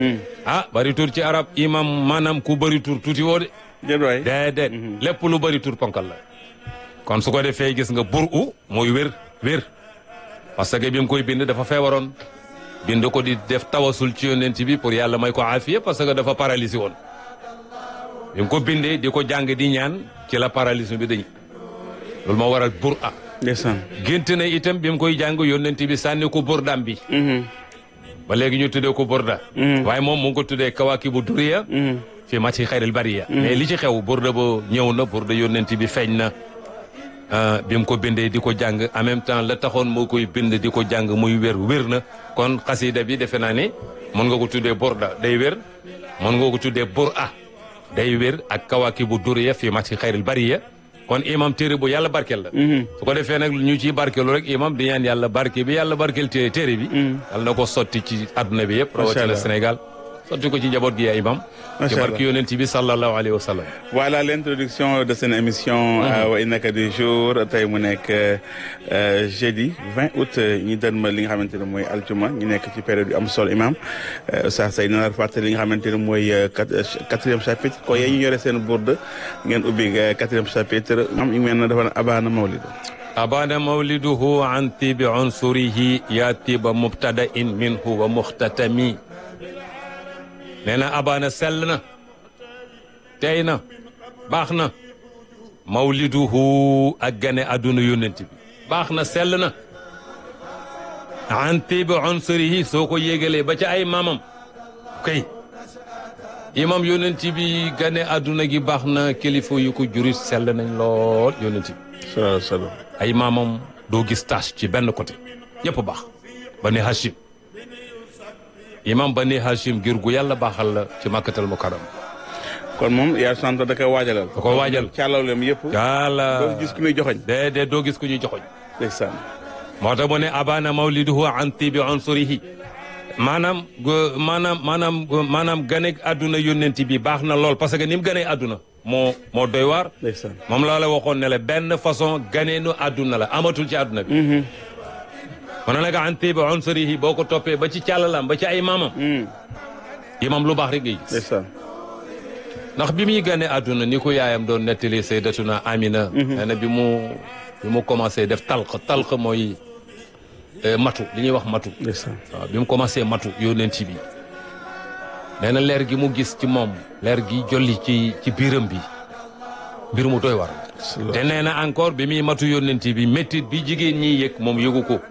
ah bari tur ci arab imam maanaam ku bari tur tuuti woo de déet waay déedéet lépp lu bari tur ponkal la kon su ko defee gis nga bur u mooy wér wér parce que bi mu koy bind dafa feebaroon bind ko di def tawasul ci yonent bi pour yàlla may ko aafiya parce que dafa paralysé woon bi mu ko bindee di ko jàng di ñaan ci la paralysme bi dañ loolu moo waral bur a ndeysaan gént na itam bi mu koy jàng yonent bi sànni ko burdaam bi ba léegi ñu tuddee ko burda waaye moom mu ngi ko tuddee kawaakibu duriya fi mati xayril bariya mais li ci xew burda ba ñëw na burda yonent bi feeñ na bi mu ko bindee di ko jàng en même temps la taxoon moo koy bind di ko jàng muy wér wér na kon xasida bi defe naa ne mën nga ko tuddee burda day wér mën nga ko tuddee bur a day wér ak kawaakibu duriya fi mati xayril bariya kon imam téere bu yàlla barkeel la su ko defee nag ñu ciy barkeelu rek imam di ñaan yàlla barke bi yàlla barkeel té téere bi yàlla na ko sotti ci adduna bi yëpp rawatina Allah. Sénégal sotti ko ci njaboot gi ya imam Macha ci barke Allah. yonent bi sallallahu alayhi wa sallam voilà l'introduction de seen émission wa innaka du jour tey mu nekk euh, jeudi 20 août ñi dën ma li nga xamante ne mooy aljuma ñu nekk ci période yu am solo imam Oustaz Sey dina la fàttali li nga xamante ne mooy euh, quat- euh, quatrième chapitre ko yee ñu yore seen bourde ngeen ubbi euh, quatrième chapitre am ñu mel na dafa ne abaana mawlidu abana mawliduhu an tibi unsurihi ya tiba mubtada in minhu wa muxtatami nee na abana sell na tey na baax na mawliduhu ak gane adduna yónnent bi baax na sell na an tibi unsurihi soo ko yégalee ba ca ay maamam kay imam yónnent bi gane adduna gi baax na kilifa yu ko jurit sell nañ lool yónnent bi solo solo ay maamam doo gis tâche ci benn côté ñëpp baax bani hashim imam bani hashim ngir gu yàlla baaxal la ci màkkatal mukarram kon moom yaa sant da koy waajalal da ko waajal càllawlem yëpp yàlla doo gis ku muy joxoñ déedéet doo gis ku ñuy joxoñ ndeysaan moo tax mu ne abana mawliduhu an tibi unsurihi maanaam gu- maanaam maanaam maanaam ganeeg àdduna yónnent bi baax na lool parce que ni mu ganee àdduna moo moo doy waar ndeysaan moom laa la waxoon ne la benn façon ganeenu àdduna la amatul ci àdduna bi mu ne nag an tibi unsurihi boo ko toppee ba ci càllalam ba ci ay maamam imam lu baax rek ngay gis ndeysaan ndax bi muy gane àdduna ni ko yaayam doon nettali sayyidatuna Amina nee na bi mu bi mu commencé def talq talq mooy eh, matu li ñuy wax matu ndeysaan waaw bi mu commencé matu yónnent bi nee na leer gi mu gis ci moom leer gi jolli ci ci biiram bi mbir mu doy war te nee na encore bi muy matu yónnent bi méttit bi jigéen ñi yëg moom yëgu ko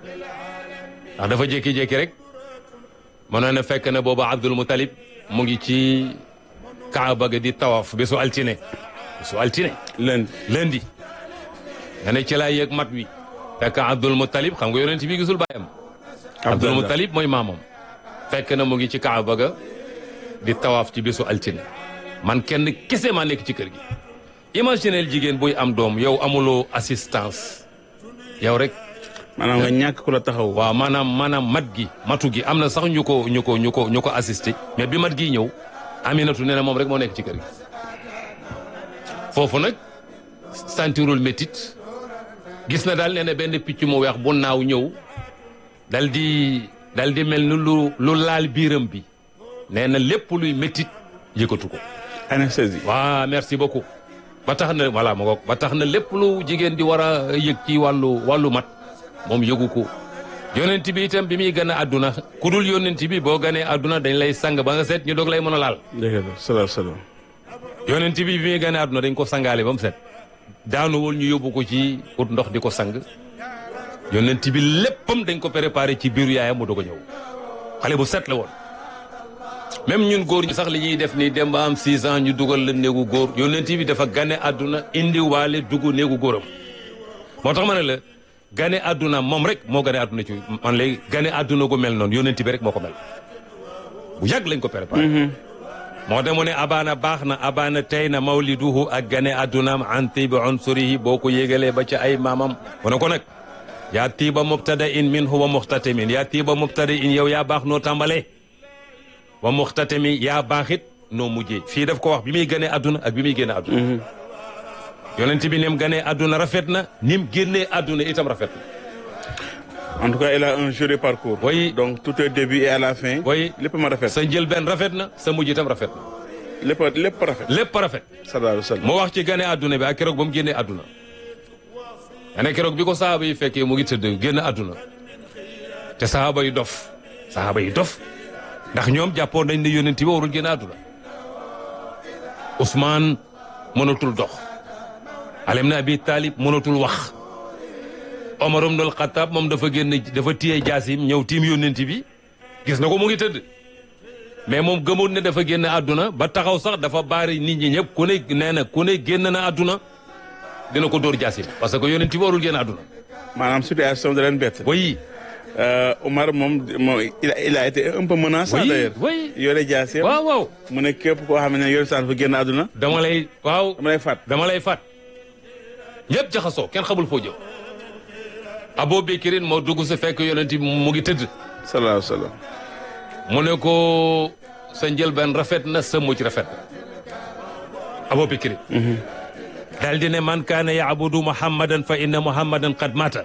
ndax dafa jékki-jékki rek mënoon na fekk na booba Abdul Mutalib mu ngi ci Kaaba ga di tawaf bésu altine bésu altine lundi lundi nga ne ci laa yëg mat wi fekk Abdul Mutalib xam nga yonent bi gisul bàyyam Abdul Mutalib mooy maamam fekk na mu ngi ci Kaaba ga di tawaaf ci bésu altine man kenn kese maa nekk ci kër gi imagineel jigéen buy am doom yow amuloo assistance yow rek maanaam nga ñàkk ku la taxaw waaw maanaam maanaam mat gi matu gi am na sax ñu ko ñu ko ñu ko ñu ko assisté mais bi mat gi ñëw Aminatu nee na moom rek moo nekk ci kër gi foofu nag sentirul métit gis na daal nee na benn picc mu weex bu naaw ñëw dal di dal di mel ni lu lu laal biiram bi nee na lépp luy métit yëkkatu ko anesthésie waa merci beaucoup ba tax na voilà ma ngoog ba tax na lépp lu jigéen di war a yëg ci wàllu wàllu mat moom yëgu ko yonent bi itam bi muy gën a àdduna ku dul yonent bi boo ganee àdduna dañ lay sang ba nga seet ñu doog lay mën a laal dëgg la solo solo yonent bi bi muy gën a àdduna dañ ko sangaale ba mu set daanuwul ñu yóbbu ko ci ut ndox di ko sang yonent bi léppam dañ ko préparé ci biiru yaayam mu doog a ñëw xale bu set la woon même ñun góor ñu sax li ñuy def nii dem ba am 6 ans ñu dugal la néegu góor yonent bi dafa gane àdduna indi waale dugg néegu góoram moo tax ma ne la gane àdduna moom rek moo gane àdduna ci man léegi gane àdduna gu mel noonu yonent bi rek moo ko mel bu yàgg lañ ko préparé moo tax mu ne abaana baax na abaana tey na mawliduhu ak gane addunaam an tibi unsurihi boo ko yégalee ba ci ay maamam mu ne ko nag yaa tiiba mubtada in min huwa muxtatamin yaa tiiba mubtada in yow yaa baax noo tàmbalee wa muxtatami yaa baaxit noo mujjee fii daf ko wax bi muy gënee adduna ak bi muy génne adduna yonent bi nim gënee adduna rafet na nim génnee adduna itam rafet na en tout cas il a un joli parcours. Oui. donc tout au début et à la fin. Oui. lépp ma rafet. sa njëlbeen rafet na sa mujj itam rafet na lépp lépp rafet. lépp rafet sallallahu alayhi wa sallam. moo wax ci gane àdduna bi ak keroog ba mu génnee àdduna ane keroog bi ko sahaaba yi fekkee mu ngi tëdd génn àdduna te sahaaba yi dof sahaaba yi dof ndax ñoom jàppoon nañ ne yonent bi warul génn àdduna Ousmane mënatul dox Ali ibn Abi Talib mënatul wax Omar ibn al-Khattab moom dafa génn dafa téye jaasim ñëw tiim yonent bi gis na ko mu ngi tëdd mais moom gëmoon ne dafa génn àdduna ba taxaw sax dafa baari nit ñi ñëpp ku ne nee na ku ne génn na àdduna dina ko dóor jaasim parce que yonent bi warul génn àdduna maanaam situation da leen bett. oui Euh, Omar moom moom il a il a été un peu menaçant Oui, d'ailleurs. oui. yore jaasee. waaw waaw mu ne képp koo xam ne yore saan fa génn àdduna. dama lay waaw dama lay faat. dama lay faat ñëpp jaxasoo kenn xamul foo jëm Abu Bakrin moo dugg si fekk yonent bi mu ngi tëdd sallallahu alayhi wa sallam. mu ne ko sa njëlbeen rafet na sa mucc rafet na Abu Bakrin daal di ne man kaana yaabudu muhammadan fa inna muhammadan qad mata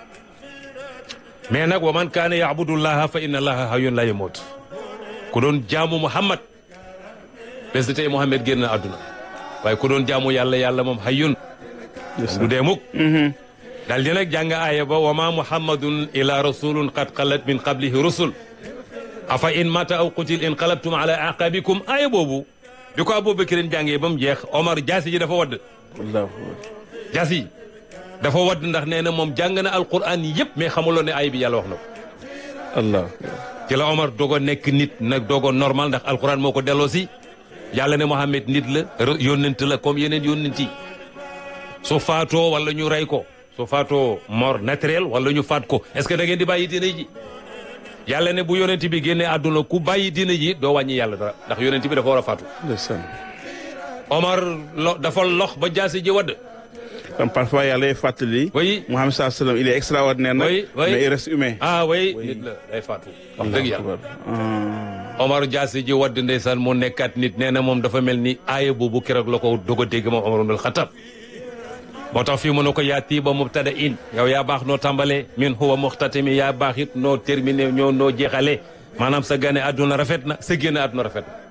mais nag wa man kaana yaabudu llaha fa inna allaha hayyun la yamut ku doon jaamu muhammad bés di tey muhammad génn na àdduna waaye ku doon jaamu yàlla yàlla moom hayyun du dee mukk daal di nag jàng aaya ba wa ma muhammadun ila rasulun qad xalat min qablihi rusul afa in mata aw qutil inqalabtum ala aqabikum aaya boobu bi ko aboubacrine jàngee ba mu jeex omar jaasi ji dafa wadd allahu jaasi ji dafa wadd ndax nee na moom jàng na alquran yëpp mais xamuloon ne aaya bi yàlla wax na ko allah ci la omar dogo nekk nit nag dogo normal ndax alquran moo ko delloo si yàlla ne Mohamed nit la re- yónnent la comme yeneen yónnent yi su faatoo wala ñu rey ko su faatoo mort naturel wala ñu faat ko est-ce que da ngeen di bàyyi diine ji yàlla ne bu yonent bi génnee àdduna ku bàyyi diine ji doo wàññi yàlla dara ndax yonent bi dafa war a faatu ndeysaan. Omar lo dafa lox ba jaasi ji wadd kon parfois yàlla lay fàttali. Oui. Muhammad sallallahu alayhi wa sallam il est extraordinaire nag. Oui, oui. mais il reste humain. ah way nit la day faatu wax dëgg yàlla Ah. Omar jaasi ji wadd ndeysaan mu nekkaat nit nee na moom dafa mel ni aaya boobu keroog la ko doog a dégg moom Omar ibn Khattab moo tax fii mu ne ko yaa tiiba mubtada in yow yaa baax noo tàmbalee min huwa muxtatimi yaa baax it noo terminé ñoo noo jeexalee maanaam sa gane àdduna rafet na sa génn àdduna rafet na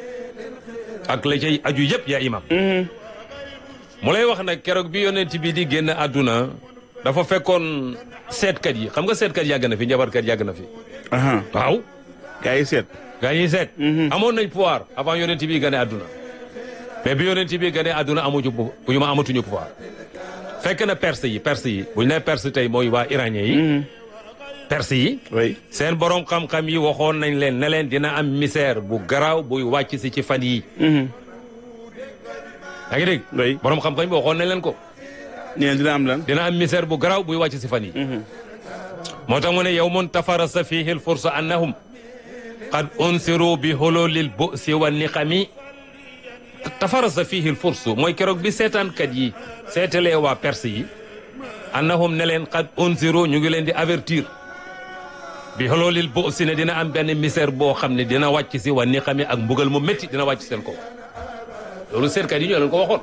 ak la cay aju yëpp yaa imam mu lay wax nag keroog bi yonent bi di génn àdduna dafa fekkoon seetkat yi xam nga seetkat yàgg na fi njabarkat yàgg na fi aha waaw gaa yi seet. gaa yi seet amoon nañ pouvoir avant yonent bi gane àdduna mais bi yonent bi gane àdduna amuñu bu ñu ma amatuñu pouvoir fekk na perse yi perse yi bu ñu nee perse tey mooy waa iranien yi perse yi oui. seen borom xam-xam yi waxoon nañ leen ne leen dina am misère bu garaaw buy wàcc si ci fan yi yaa ngi dégg oui. borom xam-xam yi waxoon nañ leen ko ñu ne dina am lan. dina am misère bu garaaw buy wàcc si fan yi moo tax mu ne yawmun tafarasa fihi lfursa annahum qad unsiru bi hululil bu'si wa niqami tafarasa fihi lfursu mooy keroog bi seetaankat yi seetalee waa perse yi annahum ne leen qad unsiru ñu ngi leen di avertir bi hululil bu'si ne dina am benn misère boo xam ne dina wàcc si wa niqami ak mbugal mu métti dina wàcc seen kaw loolu seetkat yi ñoo leen ko waxoon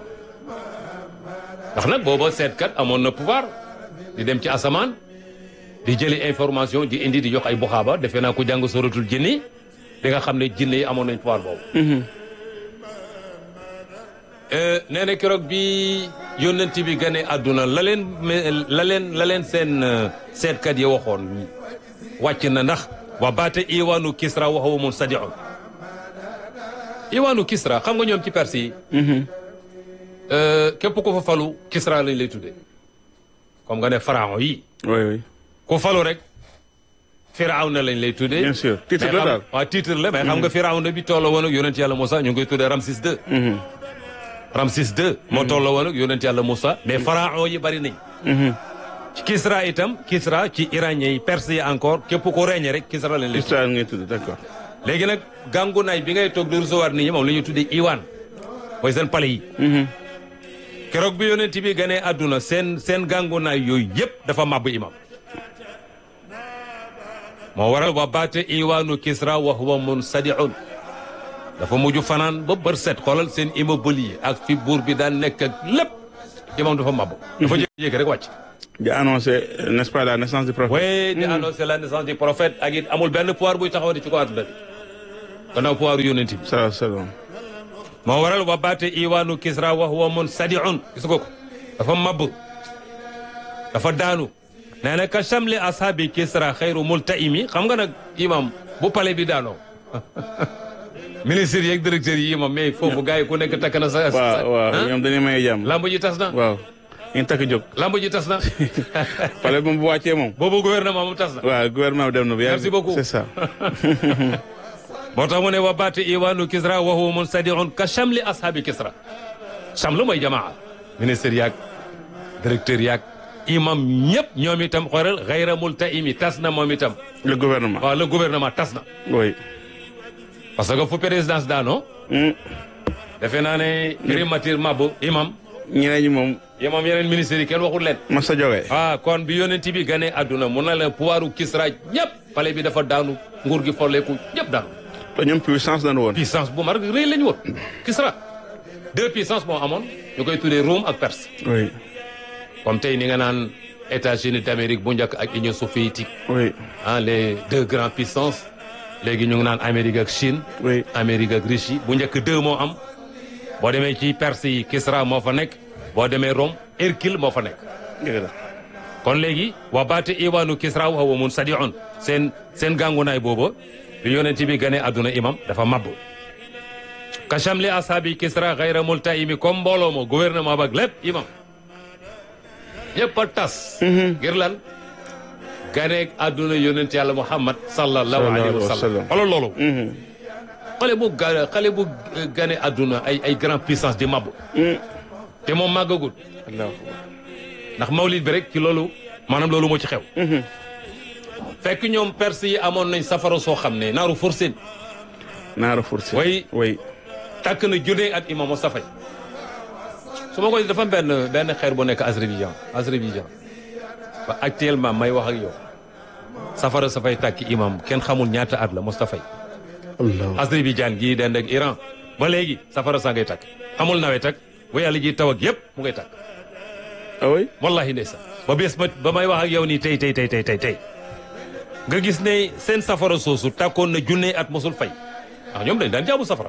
ndax nag booba seetkat amoon na pouvoir di dem ci asamaan di jëli information di indi di jox ay buxaaba defe naa ko jàng suratul jinni di nga xam ne jinne yi amoon nañ pouvoir boobu nee na keroog bi yónnent bi gane àdduna la leen la leen la leen seen euh, seetkat yi waxoon wàcc na ndax wa baata iwaanu kisra wa huwa munsadihun iwaanu kisra xam nga ñoom ci perse yi Euh, képp ku fa falu kisra lañ lay tuddee comme nga ne pharaon yi oui oui. ku falu rek firawna lañ lay tuddee bien sûr titre mais la xam- daal. waaw titre la mais xam nga firawna bi tolloo woon ak yonent yàlla Moussa ñu ngi koy tuddee Ramsis II Ramsis II moo tolloo woon ak yonent yàlla Moussa mais pharaon yi bari nañ ci kisra itam kisra ci iranien yi perse yi encore képp ku reñe rek kisra lañ lay tuddee histoire ngay tudd d'accord. léegi nag gàngunaay bi ngay toog di recevoir nit ñi moom la ñuy tuddee iwaan mooy seen palais yi keroog bi yonent bi ganee àdduna seen seen gàngunaay yooyu yëpp dafa màbb imam moo waral wa baate iwaanu kisra wa huwa munsadiun dafa mujj fanaan ba bër set xoolal seen immeuble yi ak fi buur bi daan nekk ak lépp imam dafa mabbu dafa jékki rek wàcc di annoncé n'est-ce pas la naissance du prophète. oui di annoncer la naissance du prophète ak it amul benn pouvoir buy taxaw di ci ko àdduna bi gannaaw pouvoir yonent bi salaam salaam. moo waral wa baate iwaanu kisra wa huwa mun sadiun gis nga ko dafa mabb dafa daanu nee na ka chamli ashaabi kisra xayru multaimi xam nga nag imam bu pale bi daanoo ministre yeeg directeur yi imam mais foofu gars yi ku nekk takk na sa waaw waaw ñoom dañuy may jàmm. lamb ji tas na waaw ñu takk jóg. lamb ji tas na pale moom bu wàccee moom. boobu gouvernement moom tas na waaw gouvernement bi dem na bu yàgg. Merci beaucoup. c'est ça. moo tax mu ne wa baate iwaanu kisra wa huwa mun sadiun ka chamli ashaabi kisra chamlu mooy jamaa ministre yaag directeur yaag imam ñëpp ñoom itam xoolal xayra multaimi tas na moom itam le gouvernement. waaw le gouvernement tas na oui. parce que fu présidence daanoo Hmm. defe naa ne primature mabbu imam ñeneen ñi moom imam yeneen ministres yi kenn waxul leen Massa Joge. ah kon bi yonent bi gane àdduna mun na la pouvoiru kisra ñëpp pale bi dafa daanu nguur gi folleeku ñëpp daanu te ñoom puissance dañu woon. puissance bu mar rëy la ñu woon kisra deux puissances moo amoon ñu koy tuddee Rome ak Perse oui comme tey ni nga naan États-Unis d'Amérique bu njëkk ak Union soviétique oui ah les deux grandes puissances léegi ñu ngi naan Amérique ak Chine oui. Amérique ak Russie bu njëkk deux moo am boo demee ci Perse yi Kisra moo fa nekk boo demee Rome Hercule moo fa nekk dëgg la. kon léegi wa baate iwaanu Kisra wa huwa mun sadiun seen seen gàngunaay booba bi yonent bi gane àdduna imam dafa mabbu ka chamli ashaabi Kisra xayra multaimi comme mbooloo mo gouvernement bak lépp imam ñëpp a tas ngir lan ganeeg àdduna yonent yàlla Muhammad sallallahu alayhi wa sallam xoolal loolu xale bu ga xale bu gane àdduna ay ay grand puissance di mabbu te moom màggagul ndax mawlid bi rek ci loolu maanaam loolu moo ci xew fekk ñoom perse yi amoon nañ safara soo xam ne naaru forcé Naara Fursi. Oui. oui. tàkk na junne at imam Moustapha Faye su ma koy dafa am benn benn xeer bu nekk Azerbaïdjan Azerbaïdjan ba actuellement may wax ak yow safara sa fay tàkk imam kenn xamul ñaata at la Moustapha Faye Allah. Azerbaïdjan gii dend ak Iran ba léegi safara saa ngay tàkk amul nawet ak bu yàlla ji taw ak yëpp mu ngay tàkk ah oui. wallahi ndeysaan ba bés ba ba may wax ak yow nii tey tey tey tey tey tey nga gis ne seen safara soosu tàkkoon na junne at mosul fay ndax ñoom dañ daan jaamu safara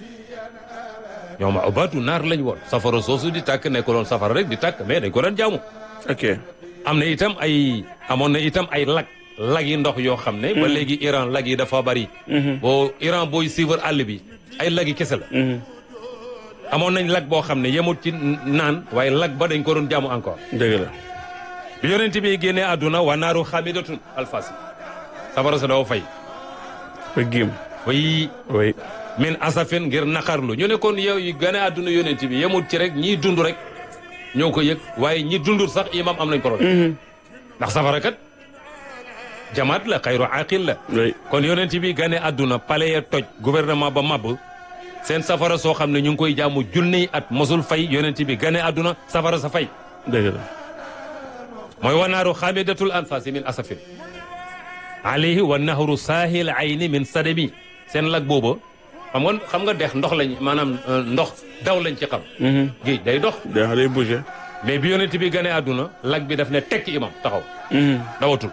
ñoom ubaatu naar lañ woon safara soosu di tàkk nekkuloon safara rek di tàkk mais dañ ko daan jaamu ok. am na itam ay amoon na itam ay lag lag yi ndox yoo xam ne ba léegi Iran lag yi dafa bari boo Iran booy suivre àll bi ay lag yi kese la amoon nañ lag boo xam ne yemul ci naan waaye lag ba dañ ko doon jaamu encore dëgg la. bi yonent bi génnee àdduna wa naaru xamidatun alfasi safara sa dafa fay ba giim. way oui. min asafin ngir naqarlu ñu ne kon yow yi gane àdduna yonent bi yemul ci rek ñiy dund rek ñoo ko yëg waaye ñi dundul sax imam am nañ problème ndax safara kat jamaat la xayru aqil la oui. kon yonent bi gane àdduna palais ya toj gouvernement ba mabb seen safara soo xam ne ñu ngi koy jaamu junniy at mosul fay yonent bi gane àdduna safara sa fay dëgg la. mooy wanaaru xamidatul anfasi min asafin alayhi wa nahru saahil ayni min sadami seen lag booba xam nga xam nga dex ndox lañ maanaam euh, ndox daw lañ ci xam géej day dox da day bouger. mais bi yonent bi gane àdduna lag bi daf ne tekk imam taxaw dawatul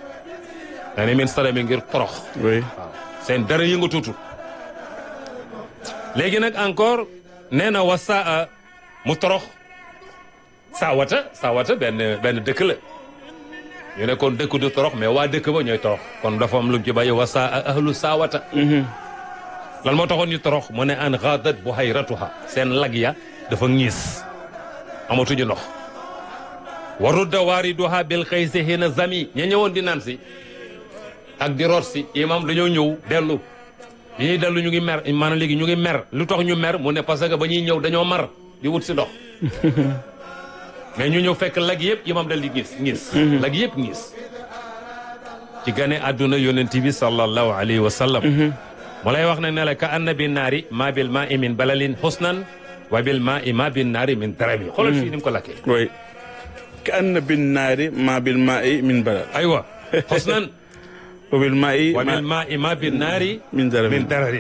da ne min sadami ngir torox oui. waaw seen dara yëngatuutul léegi nag encore nee na wa saa mu torox saawata saawata benn benn dëkk la ñu ne kon dëkk du torox mais waa dëkk ba ñooy torox kon dafa am lu mu ci bàyyi wa saa ahlu saawata lan moo taxoon ñu torox mu ne an xaadat buhayratuha seen lag ya dafa ñiis amatuñu ndox warudda waariduha bil xëysi hina zami ña ñëwoon di naan si ak di root si imam dañoo ñëw dellu bi ñuy dellu ñu ngi mer maanaam léegi ñu ngi mer lu tax ñu mer mu ne parce que ba ñuy ñëw dañoo mar di wut si ndox mais ñu ñëw fekk lag yëpp imam dal di gis ngis lag yëpp ngis ci gane àdduna yonent bi sallallahu alayhi wa sallam mu lay wax nag ne la ka anna bi naari ma bil ma i min balalin husnan wa bil ma i ma bin naari min darami xoolal fii ni mu ko lakkee oui. ka anna bin naari ma bil maa'i min balal. aywa husnan wa bil maa'i wa bil ma i ma bin naari min darami. min darari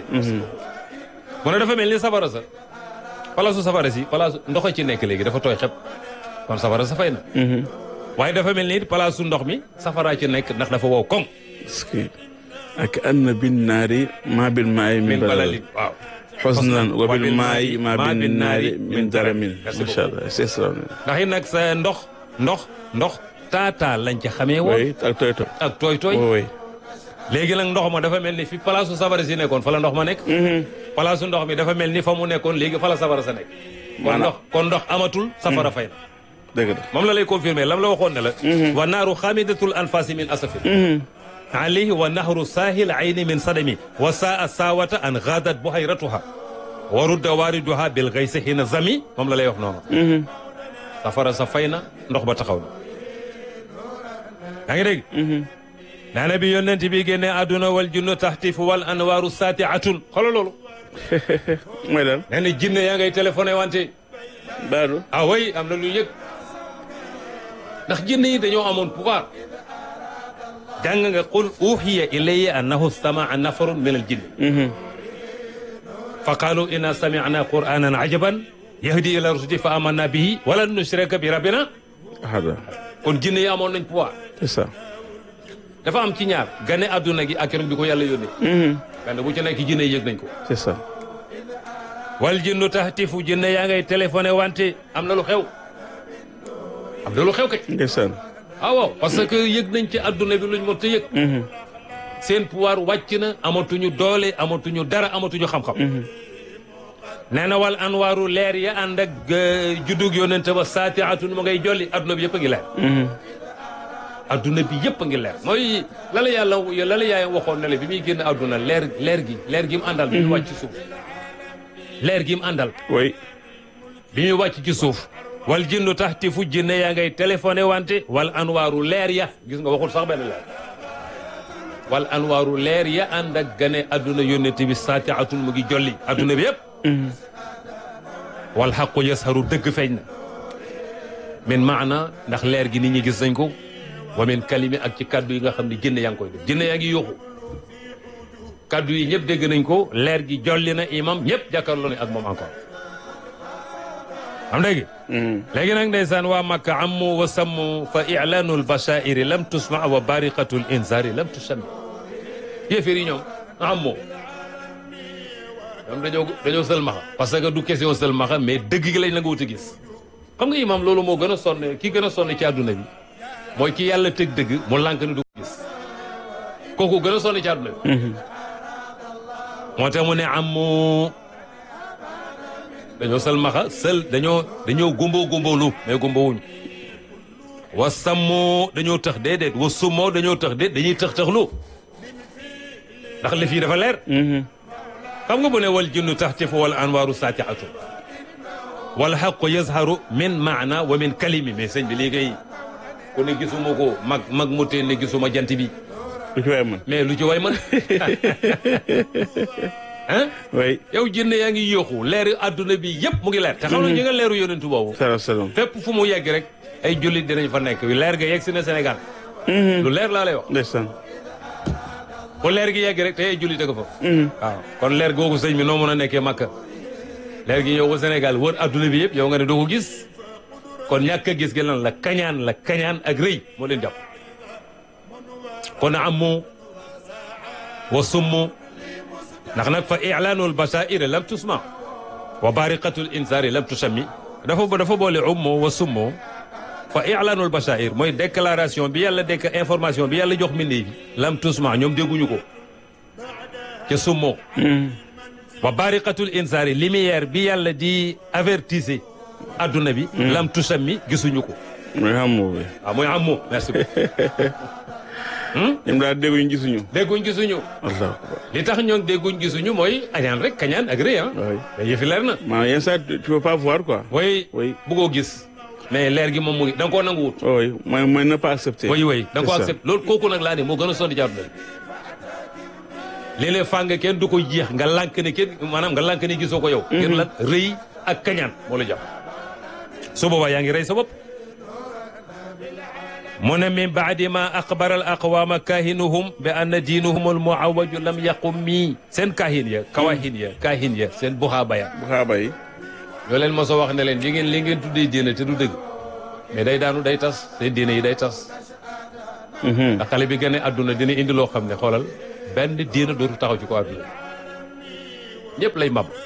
mu ne dafa mel ni safara sa palaasu safara si palaasu ndox ci nekk léegi dafa tooy xep kon safara sa fay na waaye dafa mel ni it palaasu ndox mi safaraa ci nekk ndax dafa wow koŋ est-ce que ak anna bin naari maa bil maayi min min balalin balalin waaw xusnan wa wa bil bil maayi maayi maa bin naari min daramin Merci macha allah c'est extraordinaire ndax it nag sa ndox ndox ndox taataa lañ ci xamee woon oui ak tooy tooy ak tooy tooy oui oui léegi nag ndox ma dafa mel ni fi palaasu safara si nekkoon fa la ndox ma nekk palaasu ndox mi dafa mel ni fa mu nekkoon léegi fa la safara sa nekk kon Maanaam- ndox kon ndox amatul safara fay na dëgg la moom la lay confirmer lam la waxoon ne la wa naaru xamidatul anfasi min asafin alayhi wa nahru saahil ayni min sadami wa saa saawata an gaadat buhayratuha wa rudda waariduha bil gaysi hina zami moom la lay wax noonu safara sa fay na ndox ba taxaw na yaa ngi dégg nee na bi yonent bi génne àdduna wal junnu taxtifu wal anwaaru saatiatun xoolal loolu mooy daal nee na jinne yaa ngay téléphoné wante baadu ah oui am na lu yëg ndax jinne yi dañoo amoon pouvoir jàng nga qul uxiya ilayya annahu stamaa nafarun min al jinni fa qaalu inna samicna qur'anan ajaban yahdi ila rusdi fa amanna bihi walan nushrika bi rabbina ahada kon jinne yi amoon nañ pouvoir c'est ça dafa am ci ñaar gane adduna gi ak keroog bi ko yàlla yónnee gane bu ci nekk jinne yi yëg nañ ko c'est ça wal jinnu tahtifu jinne yaa ngay téléphoné wante am na lu xew am na lu xew kay ndeysaan ah waaw parce que yëg nañ ci adduna bi luñ mën te yëg seen pouvoir wàcc na amatuñu doole amatuñu dara amatuñu xam-xam nee na wal anwaaru leer ya ànd ak euh, juddug yonente ba saatiatun mu ngay jolli adduna bi yëpp a ngi leer adduna bi yëpp a ngi leer mooy la la yàlla la la yaay waxoon ne la bi muy génn adduna leer leer gi leer gi mu àndal bi muy wàcc ci suuf leer gi mu àndal oui bi muy wàcc ci suuf wal jinnu taxtifu jinne yaa ngay téléphoné wante wal anwaaru leer ya gis nga waxul sax benn leer wal anwaaru leer ya ànd ak gane adduna yónnent bi saatiatun mu ngi jolli adduna bi yëpp wal xaqu yasharu dëgg feeñ na min maana ndax leer gi nit ñi gis nañ ko wa min kalimi ak ci kaddu yi nga xam ne jinne yaa ngi koy def jinne yaa ngi yuuxu kaddu yi ñëpp dégg nañ ko leer gi jolli na imam ñëpp jàkkaarloo ne ak moom encore am dégg léegi nag ndeysaan waa makka ammu wa sammu fa ilaanu lbachairi lam tusma wa bariqatu l inzari lam tusami yéeféer yi ñoom ammoo ñoom dañoo dañoo sëlmaxa parce que du question sëlmaxa mais dëgg gi lañ la nga wut a gis xam nga imam loolu moo gën a sonn ki gën a sonn ci àdduna bi mooy ki yàlla tëg dëgg mu lànk ni du ko gis kooku gën a sonn ci àdduna bi moo tax mu ne ammu dañoo sëlmaxa sël dañoo dañoo gumbo gumboolu mais gumbowuñ wa sammoo dañoo tëx déedéet wa summoo dañoo tëx déet dañuy tëx tëxlu ndax li fii dafa leer xam nga bu ne wal jinnu taxtifu wal anwaaru saatiatu wal xaqu yazharu min maana wa min kalimi mais sëñ bi lii kay ku ne gisuma ko mag mag mu teen ne gisuma jant bi lu ci waay man mais lu ci way man ah oui yow jinne yaa ngi yóoxu leeri adduna bi yëpp mu ngi leer te xam na ñu nga leeru yonentu boobu salaam salaam fépp fu mu yegg rek ay jullit dinañ fa nekk leer ga yegg si na Sénégal lu leer laa lay wax ndeysaan bu leer gi yegg rek te ay jullit a ko fa waaw kon leer googu sëñ bi noo mën a nekkee Makka leer gi ñëw ko Sénégal wër adduna bi yëpp yow nga ne doo ko gis kon ñàkk a gis gi lan la kañaan la kañaan ak rëy moo leen jàpp kon amu wa summu ndax nag fa ilaanul basairi lam tusma wa bariqatul insaari lam tusammi dafa dafa boole ummo wa summo fa ilaanul basair mooy déclaration bi yàlla déck information bi yàlla jox mbindee bi lam tusma ñoom dégguñu ko ca summo wa bariqatul insaari lumière bi yàlla di avertise adduna bi lam tusammi gisuñu ko mooy xamoo bi waaw mooy ammo merci beaucoup ñoom daal dégguñu gisuñu dégguñ gisuñu allahu akbar li tax ñoom dégguñ gisuñu mooy añaan rek kañaan ak rëy ah oui mais yëfi leer na maanaam yenn saa tu peux pas voir quoi way oui bëggoo gis mais leer gi moom mu ngi da nga koo nangu wut oui mooy mooy ne pas accepter way way da nga koo C'est ça. accepté loolu kooku nag laa ne moo gën a sonn ci àdduna bi léeg-léeg fàng kenn du ko jeex nga lànk ne kenn maanaam nga lànk ne gisoo ko yow ngir lan rëy ak kañaan moo la jàpp su boobaa yaa ngi rey sa bopp mu ne min baadi ma axbara al aqwaama kaahinuhum bi anna diinuhum al muawaju lam yaqum mii seen kaahin ya kawahin ya kaahin ya seen buxaaba ya bu xaaba yi yoo leen mos a wax ne leen li ngeen li ngeen tuddee diine te du dëgg mais day daanu day tas seen diine yi day tas ndax xale bi gën a àdduna dina indi loo xam ne xoolal benn diina dootu taxaw ci ko àdduna ñëpp lay mab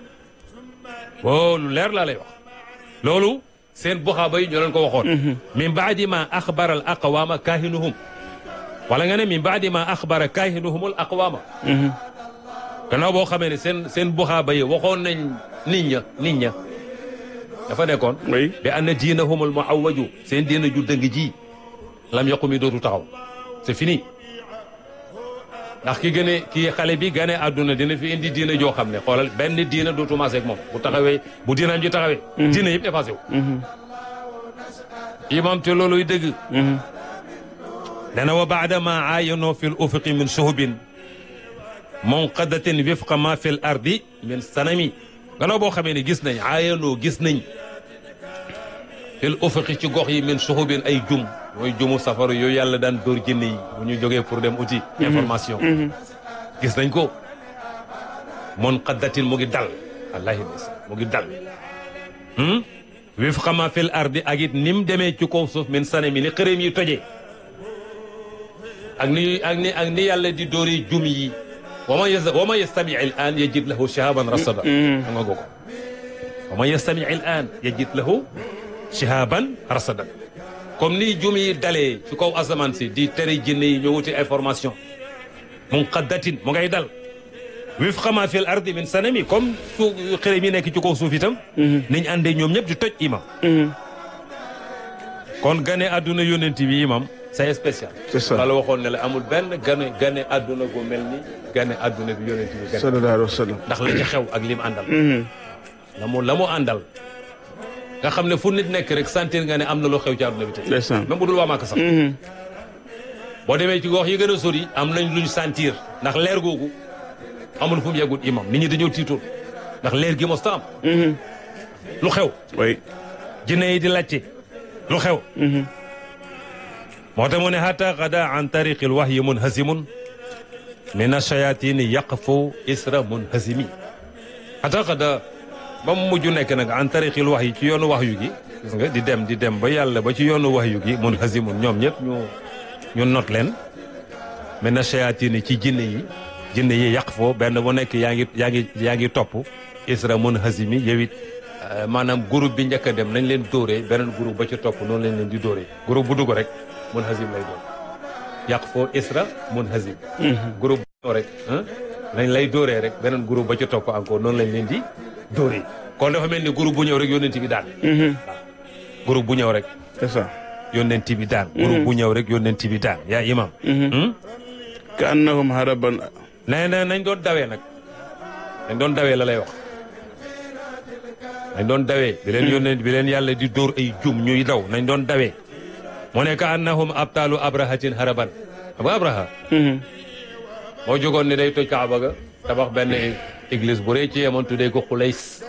loolu leer laa lay wax loolu seen buxaaba yi ñoo leen ko waxoon min baadi ma axbara al aqwaama kaahinuhum wala nga ne min baadi ma axbara kaahinuhum al aqwaama gannaaw boo xamee ne seen seen buxaaba yi waxoon nañ nit ña nit ña dafa nekkoon oui bi anna diinahum al muawwaju seen diina ju dëng ji lam yaqumi dootu taxaw c'est fini ndax ki gëne kii xale bi gane àdduna dina fi indi diina joo xam ne xoolal benn diina dootu maase ak moom bu taxawee bu diinaam ji taxawee diina yëpp effacé wu imam te looluy dëgg dana wa baada ma aayanoo fi l ufuqi min suhubin munqadatin wifqa ma fi l ardi min sanami gannaaw boo xamee ne gis nañ aayanoo gis nañ fi l ufuqi ci gox yi min suhubin ay jum mooy jumu safaru yooyu yàlla daan dóor jinne yi bu ñu jógee pour dem uti information gis nañ ko munqadatin mu ngi dal wallahi bis mu ngi dal wifqa ma fi l ardi ak it ni mu demee ci kaw suuf min sanami ni xërëm yi tojee ak ni ak ni ak ni yàlla di dóori jum yi wa man yas wa man yastami al an yajid lahu shihaban rasada a nga go ko wa man yastami al an yajid lahu shihaban rasada comme ni jum yi dalee ci kaw asamaan si di tere jinne yi ñoo wuti information munqaddatin mu ngay dal wifqa ma fi l ardi min sanami comme su xërëm yi nekk ci kaw suuf itam niñ àndee ñoom ñëpp di toj imam kon gane àdduna yónent bi imam c'est spécial C'est ça. wala waxoon ne la amul benn gane gane àdduna gu mel ni gane àdduna bi yónent bi gane sallallahu alayhi wa sallam ndax la ci xew ak lim àndal la mu la mu àndal nga xam ne fu nit nekk rek sentir nga ne am na loo xew ci àdduna bi tey ndeysaan même bu dul waa Màkka sax boo demee ci gox yi gën a sori am nañ luñ sentir ndax leer googu amul fu mu yeggul imam nit ñi dañoo tiitoon ndax leer gi mosta am lu xew oui jinne yi di laajte lu xew moo tax mu ne hatta gada an tariqi lwahyi munhasimun min ashayatini yaqfu isra munhasimi hatta gada ba mu mujj nekk nag an tariqi lwahyi ci yoonu wahyu gi gis nga di dem di dem ba yàlla ba ci yoonu wahyu gi munhasimun ñoom ñëpp ñu ñu not leen min ashayatini ci jinne yi jinne yi yaqfu benn bu nekk yaa ngi yaa ngi yaa ngi topp isra munhasimi yow it Euh, maanaam groupe bi njëkk a dem nañ leen dóoree beneen groupe ba ci topp noonu lañ leen di dóoree groupe bu dugg rek mun hazim lay doon yàq foo isra mun hazim groupe bu ñëw rek ah nañ lay dóoree rek beneen groupe ba ci topp encore noonu lañ leen di dóoree kon dafa mel ni groupe bu ñëw rek yónnent bi daan groupe bu ñëw rek c'est ça yónnent bi daan groupe bu ñëw rek yónnent bi daan yaa imam Hmm? ka annahum haraban nee na nañ doon dawee nag nañ doon dawee la lay wax nañ doon dawee bi leen yónnee bi leen yàlla di dóor ay jum ñuy daw nañ doon dawee mu ne ka annahum abtaalu abrahatin haraban xam nga abraha moo jógoon ne day toj kaaba ga tabax benn église bu rëy ci yemoon tuddee ko xulays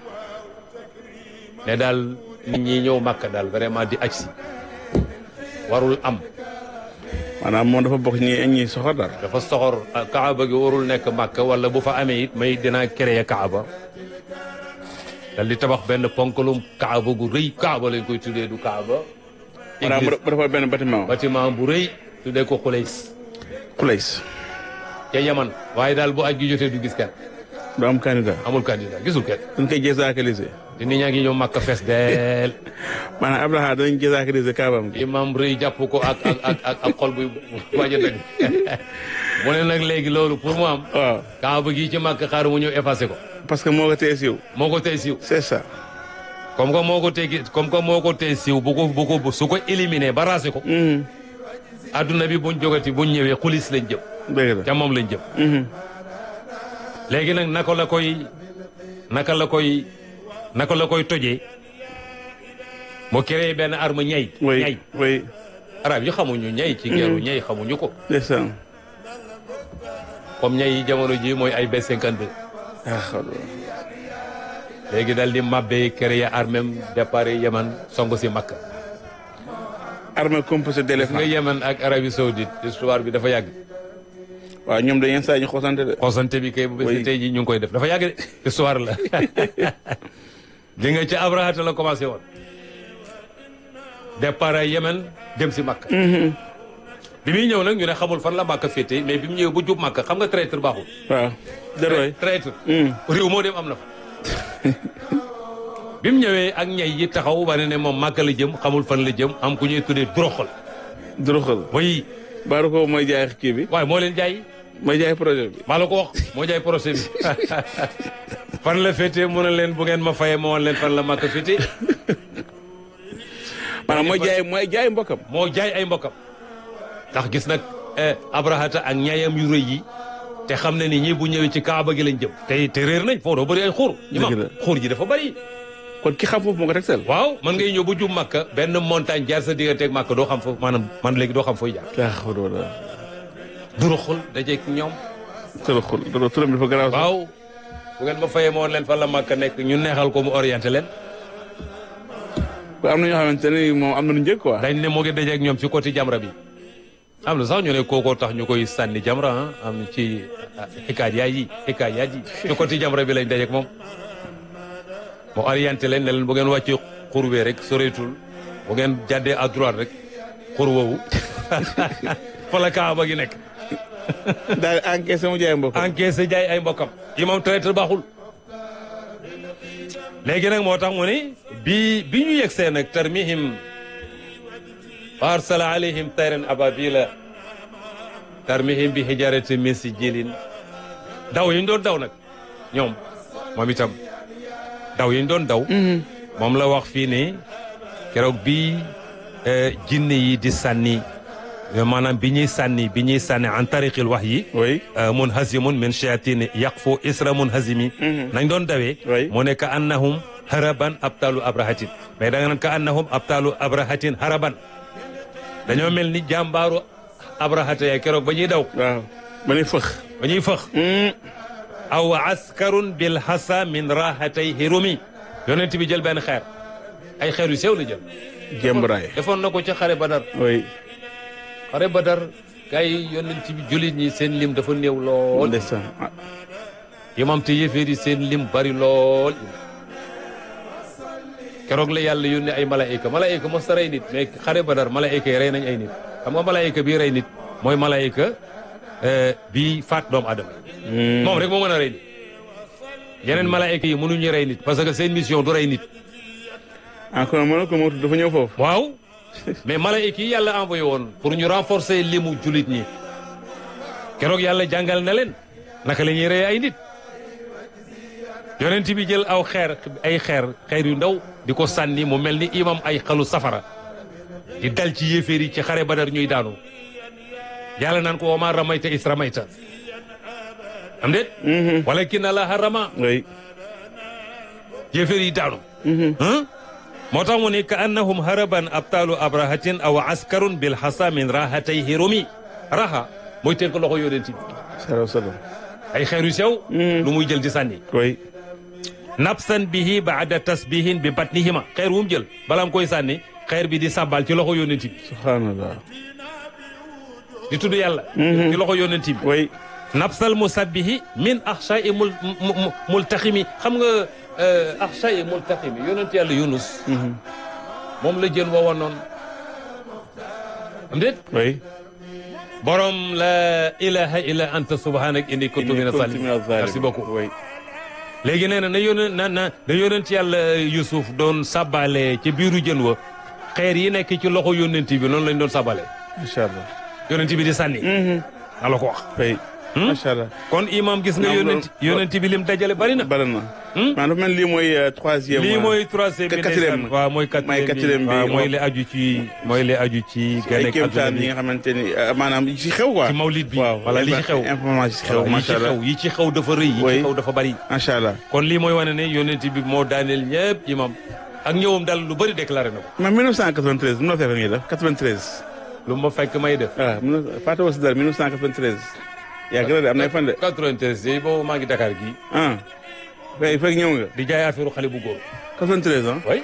ne daal nit ñi ñëw màkk daal vraiment di aj si warul am maanaam moom dafa bokk ñi ñi soxor daal dafa soxor ah, kaaba gi warul nekk màkk wala bu fa amee it may dinaa créer kaaba dal di tabax benn ponkalum kaaba gu rëy kaaba lañ koy tuddee du kaaba maanaam mu église dafa benn bâtiment bâtiment bu rëy tuddee ko Xulays Xulays ca Yaman waaye daal bu aj gi jotee du gis kenn du am candidat amul candidat gisul kenn dañ koy désacraliser te nit ñaa ngi ñëw màkk fees deel maanaam Abraha danañ désacraliser kaabam gi imam rëy jàpp ko ak ak ak ak ak xol buy waaj a dëgg mu ne nag léegi loolu pour mu am waaw kaaba gi ci màkk xaar mu ñëw effacé ko parce que moo ko tee siiw moo ko tey siiw c'est ça comme que moo ko tegi comme que moo ko tey siiw bu ko bu ko su ko éliminé ba raase ko adduna bi buñ jógati buñ ñëwee xulis lañ jëm dëgg la ca moom lañ jëm léegi nag naka la koy naka la koy naka la koy tojee mu créé benn arme ñay oui ñay oui arab yi xamuñu ñay ci geeru ñay xamuñu ko ndeysaan comme ñay yi jamono ji mooy ay B52 ah xaw léegi dal di mabbe créé armem départ Yemen song si Makka armée composée gis d'éléphants nga Yemen ak Arabie Saoudite histoire bi dafa yàgg waaw ñoom dañuy saa ñu xoosante de xoosante bi kay bu bés Oui. tey jii ñu ngi koy def dafa yàgg de histoire la di nga ca Abrahata la commencé woon départ ay Yemen dem si Makka bi muy ñëw nag ñu ne xamul fan la Makka féete mais bi mu ñëwee bu jub Makka xam nga traître baaxul waaw jarooy traître réew moo dem am na fa bi mu ñëwee ak ñay yi taxaw wane ne moom Makka la jëm xamul fan la jëm am ku ñuy tuddee duroxal duruxal way baaru ko mooy jaay kii bi waaye moo leen jaay mooy jaay projet bi maa la ko wax moo jaay procès bi fan la féete mu ne leen bu ngeen ma fayee ma woon leen fan la Makka féete maanaam mooy jaay mooy jaay mbokkam moo jaay ay mbokkam ndax gis nag abrahata ak ñaayam yu rëy yi te xam ne ni ñii bu ñëwee ci kaaba gi lañ jëm te te réer nañ foo doo bëri ay xuur ñi ma Dëgg la. xuur ji dafa bëri kon ki xam foofu moo ko teg sel waaw mën ngay ñëw ba jub Makka benn montagne jaar sa digganteeg Makka doo xam foofu maanaam man léegi doo xam fooy jaar daa xaw wala duruxul dajeeg ñoom tëraxul dara turam dafa garaaw sax. waaw bu ngeen ma fayee ma woon leen fan la Makka nekk ñu neexal ko mu orienté leen am na ñoo xamante ne moom am nañu njëkk quoi dañ ne moo ngi dajeeg ñoom ci côté jamra bi am na sax ñu ne kookoo tax ñu koy sànni jamra ah am ci xikaat yaay yi xikaat yaay yi ci côté jamra bi lañ dajeeg moom mu orienté leen ne leen bu ngeen wàccee xur wee rek soreetul bu ngeen jàddee à droite rek xur woowu fa la kaaba gi nekk daal encaissé mu jaay mbokkam encaissé jaay ay mbokkam imam traître baaxul léegi nag moo tax mu ni bi bi ñu yegsee nag tarmihim wa arsala alayhim tayran ababila tarmihim bi hijarati min sijilin daw yi ñu doon daw nag ñoom moom itam daw yi ñu doon daw moom la wax fii ni keroog bi eh, jinne yi di sànni maanaam bi ñuy sànni bi ñuy sànni en tariqil wax yi oui munhazimun min shayatin yaqfu isra munhazimi nañ doon dawee Oui. mu ne ka annahum haraban abtalu abrahatin mais da nga naan ka annahum abtalu abrahatin haraban dañoo mel ni jàmbaaru abrahata ya keroog ba ñuy daw waaw ba ne fëx ba ñuy fëx aw askarun bil hasa min rahatay hirumi yonent bi jël benn xeer ay xeer yu sew la jël jembaraay defoon na ko ci xare badar oui xare badar gars yi yonent bi jullit ñi seen lim dafa néew lool ndeysaan ah, imam te yéeféer yi seen lim bari lool keroog la yàlla yónnee ay malaayika malaayika mos ta rey nit mais xare badar malaayika yi rey nañ ay nit xam nga malaayika bii rey nit mooy malaayika euh, bii faat doomu adama yi moom rek moo mën a rey nit yeneen malaayika yi mënuñu rey nit parce que seen mission du rey nit encore mën na ko moo tudd dafa ñëw foofu waaw mais malaayika yi yàlla envoyé woon pour ñu renforcer limu julit ñi keroog yàlla jàngal na leen naka la ñuy rey ay nit yonent bi jël aw xeer ay xeer xeer yu ndaw di ko sànni mu mel ni imam ay xalu safara di dal ci yéeféer yi ci xare badar ñuy daanu yàlla naan ko wama ramayta is ramayta am déet walakin allaha rama oui yéeféer yi daanu ah moo tax mu ne ka annahum haraban abtalu abrahatin aw askarun bil hasa min rahatay hirumi raha mooy tënk loxo yonent bi salaam salaam ay xeer yu sew lu muy jël di sànni oui nafsan bihi baada tasbihin bi batnihima xeer wu mu jël balaa mu koy sànni xeer bi di sàbbal ci loxo yonent bi subhanallah di tudd yàlla ci loxo yonent bi oui nafsal musabbihi min axsha'i mul mu- mu- multaximi xam nga axsha'i multaximi yonent yàlla yunus moom la jën woowoon noonu am déet oui borom la ilaha illa anta subhanak inni kuntu mina Kuntu salimin mina zalimin. merci beaucoup oui léegi nee na na yónent na na na yónent yàlla Yusuf doon sabale ci biiru jën wa xeer yi nekk ci loxo yónent bi noonu lañ doon sabale macha allah yónent bi di sànni na la ko wax oui macha allah kon imam gis nga Naam, yónent loolu- yónent bi lim dajale bari na bari na maanaam dafa mel ni lii mooy euh, troisième lii euh, mooy troisième bi quatrième. ndeysaan. waaw mooy mooy quatrième quatrième bi bi. waaw mooy moom- li aju ci mooy li aju ci ay gane kéemtaan yi nga xamante ni euh, maanaam yi ci xew quoi ci mawlid bi waaw wala li ci xew information ci xew yi ci macha allah xew yi ci xew dafa rëy yi Oui. ci xew dafa bari macha allah kon lii mooy wane ne yónent bi moo daaneel ñëpp imam ak ñëwam daal lu bëri déclaré na ko mais 1993 mënoo fekk ngi def 93 lu ma fekk may def waaw mën na fàtte woo si dara 1993 yàgg na de am na ay fan de 93 yi boobu maa ngi Dakar gii ah fekk fekk ñëw nga di jaay affaire xale bu góor 93 ah way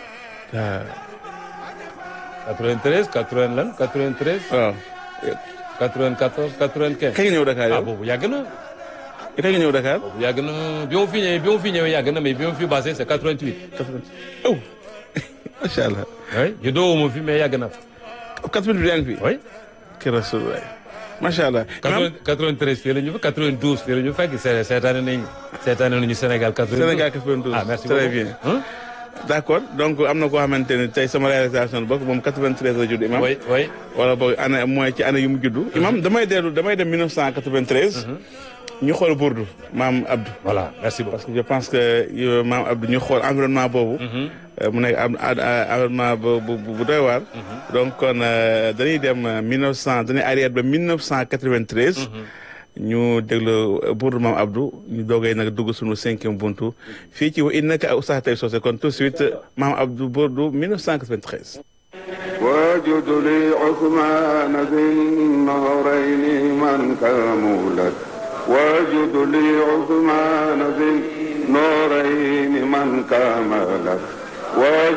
waaw 93 80 lan 93 waaw 94 95 kañ nga ñëw Dakar ah yow boobu yàgg na kañ nga ñëw Dakar boobu yàgg na bi ma fi ñëwee bi ma fi ñëwee yàgg na mais bi ma fi passé c'est 88 oh macha allah. oui ñu doowuma fi mais yàgg na fa. 88 yaa ngi fi. oui. ki rasulullah macha allah. 93 fii la ñu fa 92 fii la ñu fekk see seetaane nañu seetaane nañu Sénégal 92. Sénégal 92 ah merci très beaucoup. bien. Hein? d' accord donc am na koo xamante ne tey sama réalisation bokk moom 93 la judd imam. oui oui. wala boog année mooy ci année yu mu juddu. imam damay dellu damay dem 1993. ñu xool Bourdou maam Abdou. voilà merci beaucoup. parce que je pense que euh, maam Abdou ñu xool environnement boobu. euh, mu nekk am a- a- environnement bu bu bu doy waar. donc kon euh, dañuy dem euh, 1900 dañuy arrière ba 1993. ñu déglu Bourdou maam Abdou ñu doogay nag dugg suñu cinquième buntu fii ci wa innaka ak Oustaz Taïb Socé kon tout de suite maam Abdou Bourdou 1993. واجد لي عثمان ذي النهرين من كمولت واجد لي عثمان ذي النورين من كملت واجد